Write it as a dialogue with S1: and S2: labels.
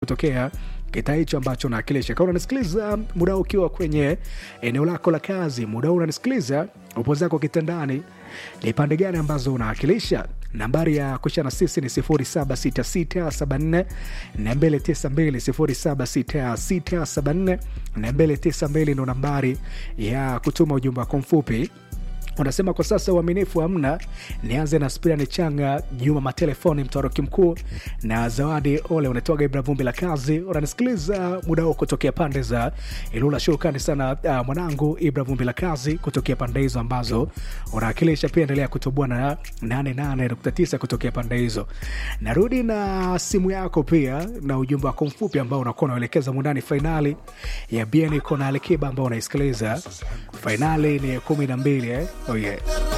S1: kutokea kitaa hicho ambacho unawakilisha. Kama unanisikiliza muda huu ukiwa kwenye eneo lako la kazi, muda huu unanisikiliza upo zako kitandani, ni pande gani ambazo unawakilisha? Nambari ya kushana sisi ni 076674 292 076674 ndo nambari ya kutuma ujumbe wako mfupi unasema kwa sasa uaminifu hamna. Nianze na Spirani Changa, Juma Matelefoni, Mtoroki Mkuu na Zawadi Ole. Unatoaga Ibra Vumbi la Kazi, unanisikiliza muda huo kutokea pande za Ilula. Shukrani sana uh, mwanangu Ibra Vumbi la Kazi kutokea pande hizo ambazo unawakilisha. Pia endelea kutoboa na 88.9 kutokea pande hizo. Narudi na simu yako pia na ujumbe wako mfupi ambao unakuwa unaelekeza mundani fainali ya BN iko na Alikiba ambao unaisikiliza. Fainali ni kumi na mbili eh? Oh yeah.